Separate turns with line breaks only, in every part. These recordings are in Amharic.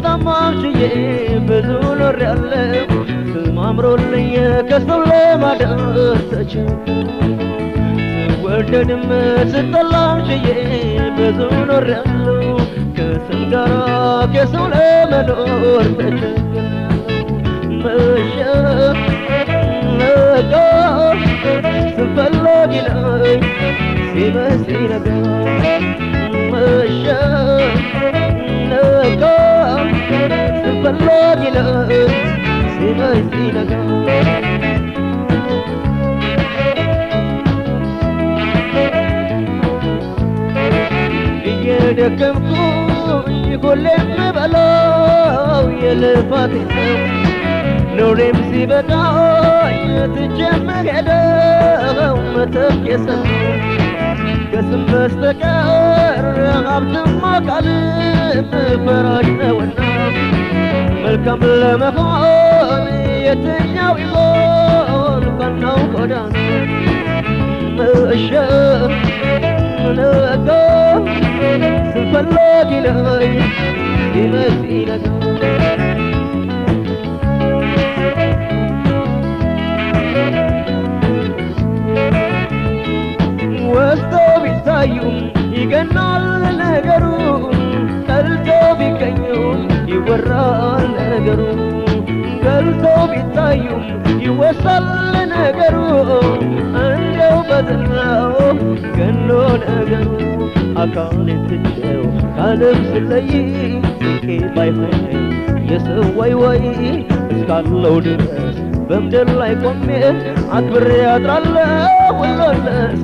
ስጠማም ችዬ ብዙ ኖሬያለሁ ስም አምሮልኝ ከሰው ለማደር ተቸገርኩ ስወደድም ስጠላም ችዬ ብዙ ኖሬያለሁ ከስም ጋራ ከሰው ለመኖር ተቸገርኩ መሸ ነጋ ስፈላጊ ነኝ ሲመስል ነጋ መሸ ነጋ ስፈላጊ ነኝ ሲመስል ነጋ እየደከምኩኝ ሁሌም የምበላው የልፋቴ ነው ኑሬም ሲበቃኝ ትቼ የምሄደው መተፍ የሰማው ከስም በስተቀር ሀብትም አካልም ፈራጅ ነውና መልካም ለመሆን የትኛው ይሆን ቀናው ጎዳና መሸ ነጋ ስፈላጊ ነኝ ሲመስል ነጋ ወስደው ቢታዩም ይገናል ነገሩ ጠልቶ ቢገኙም ይወራል ነገሩ ገልቶ ቢታዩም ይወሳል ነገሩ እንደው በዝናው ገኖ ነገሩ አካሌን ትቼው ከዓለም ስለይ ስቄ ባይሆን የሰው ወይ ወይ እስካለው ድረስ በምድር ላይ ቆሜ አክብሬ አድራለሁ ሁሎለስ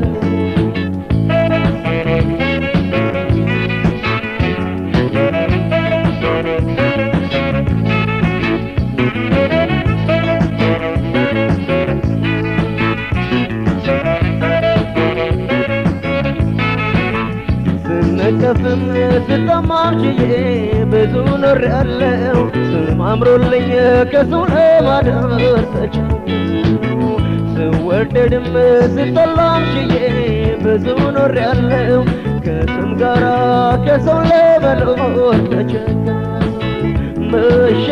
ስነቀፍም ስጠማም ችዬ ብዙ ኖሬያለሁ ስም አምሮልኝ ከሰው ለማደር ተቸገርኩ ስወደድም ስጠላም ችዬ ብዙ ኖሬያለሁ ከስም ጋራ ከሰው ለመኖር ተቸገርኩ መሸ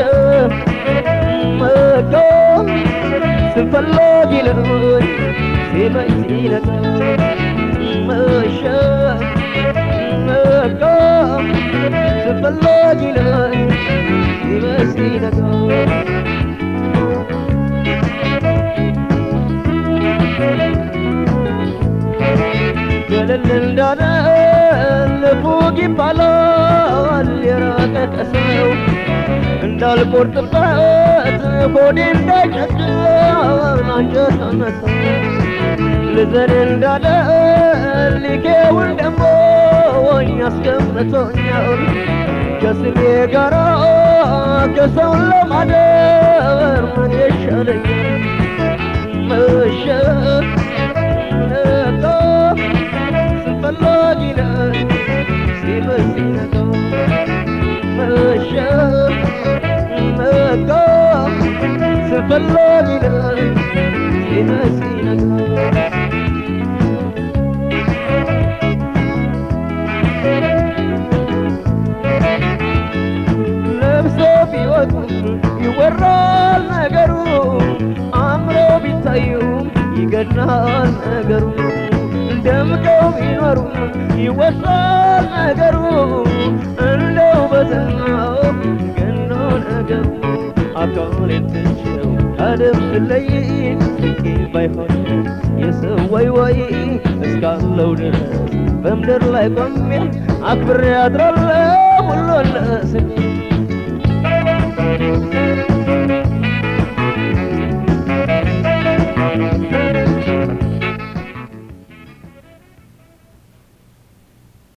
መጋ ስፈላጊ ነኝ ሲመኝ ሲነጋ መሸ ነጋ ስፈላጊ ነኝ ሲመስል ነጋ ገለል እንዳለ ልፉግ ይባላል የራቀ ከሰው እንዳልቆርጥበት ሆዴ እንዳይጨክን አንጀት አነሳው ልዘን እንዳለ ሊኬውን ደሞ ያስቀምጦኛል ከስሜ ጋራ ከሰው ለማደር ምን ይሻለኛል መሸ ነጋ ስፈላጊ ነኝ ሲመስል ነጋ መሸ ነጋ ስፈላጊ ነኝ ሲመስል ነጋ ለብሶ ቢወጡ ይወራል ነገሩ አምሮ ቢታዩም ይገድናል ነገሩ ደምቀው ቢኖሩ ይወሳል ነገሩ እንደው በዝናው ገኖ ነገሩ አካሌን ትቼው አደም ስለይ ስቄ ባይሆን የሰው ወይ ወይ እስካለው ድረስ በምድር ላይ ቆሜ አክብሬ አድራለሁ